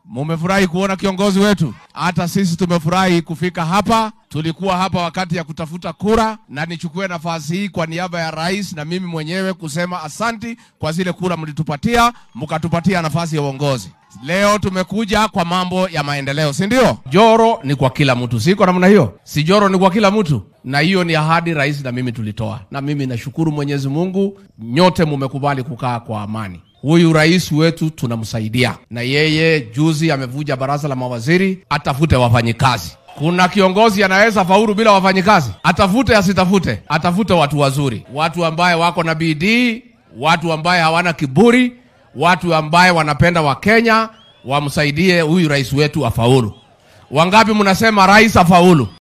Mumefurahi kuona kiongozi wetu. Hata sisi tumefurahi kufika hapa. Tulikuwa hapa wakati ya kutafuta kura, na nichukue nafasi hii kwa niaba ya rais na mimi mwenyewe kusema asanti kwa zile kura mlitupatia, mkatupatia nafasi ya uongozi. Leo tumekuja kwa mambo ya maendeleo, si ndio? Joro ni kwa kila mtu, siko namna hiyo? Si joro ni kwa kila mtu, na hiyo ni ahadi rais na mimi tulitoa, na mimi nashukuru Mwenyezi Mungu, nyote mumekubali kukaa kwa amani. Huyu rais wetu tunamsaidia, na yeye juzi amevuja baraza la mawaziri, atafute wafanyikazi. Kuna kiongozi anaweza faulu bila wafanyikazi? Atafute asitafute? Atafute watu wazuri, watu ambaye wako na bidii, watu ambaye hawana kiburi, watu ambaye wanapenda Wakenya, wamsaidie huyu rais wetu afaulu. Wangapi mnasema rais afaulu?